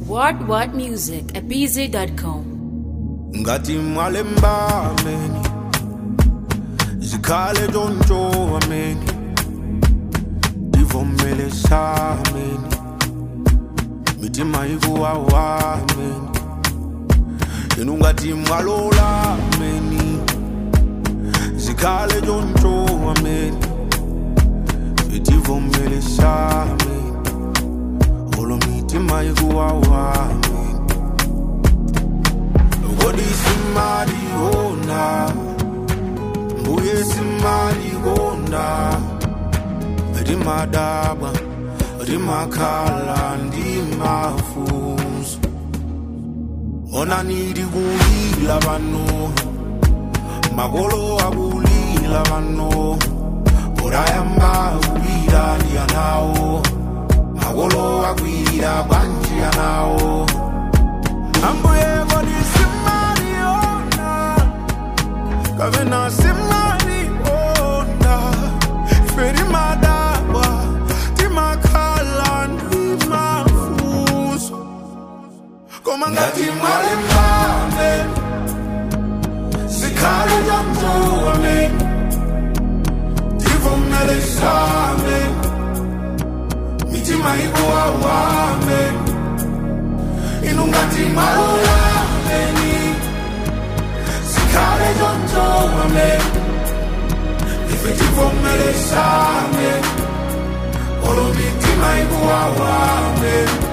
What What Music at BZ.com. ngathi malemba ameni zikhale ntshontsho ameni ndivomele sameni mithi mayikuwawa ameni yena ungathi mwalola ameni zikhale ntshontsho ameni sitivomele sameni olo mithi mayikuwawa ameni Kodi simali ona Mbuye simali konda Rimadaba Rimakhala ndimafuso Ona nidi kulila bano Makolo akulila bano Orayamba kulila ndiyanawo Makolo akwila kwanjiyanawo Ambuye kodi simali ona Kavena simali ona Feri madaba Timakhala ndimafuso Koma ngati mwale mbame Sikhale jamzoame Tivumele same Mitima ikuwawame inungati malula meni sikhale jonjongame ifetivomele same olomitima ikuwawame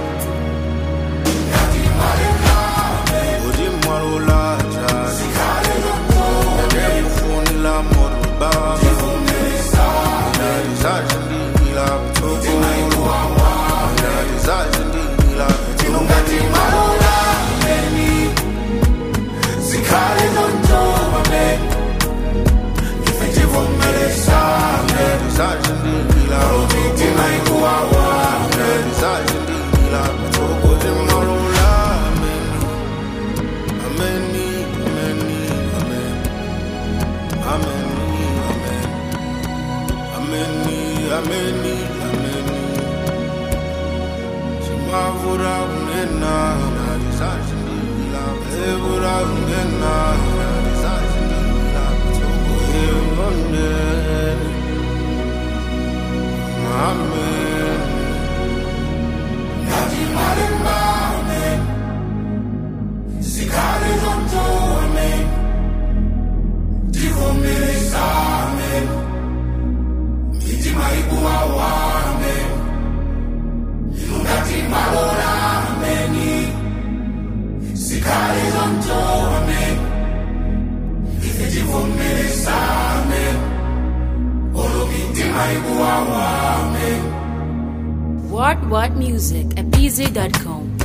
Inungati malula meni Sikhale zonjobame Ifetivomele same Olomitima ikuwawame Tokote malula meni Ameni, ameni, amen Ameni, amen Ameni, ameni, ameni Simavura unena Narisashindila Evura unena Narisashindila Tokoyonde Amen Nati marimba amen Sikale zonto amen Tivomele amen Mitima ikuwawa amen Inungati malora ameni Sikale zonto amen Ifetivomele amen Olo mitima ikuwawa amen What What Music at BZ.com.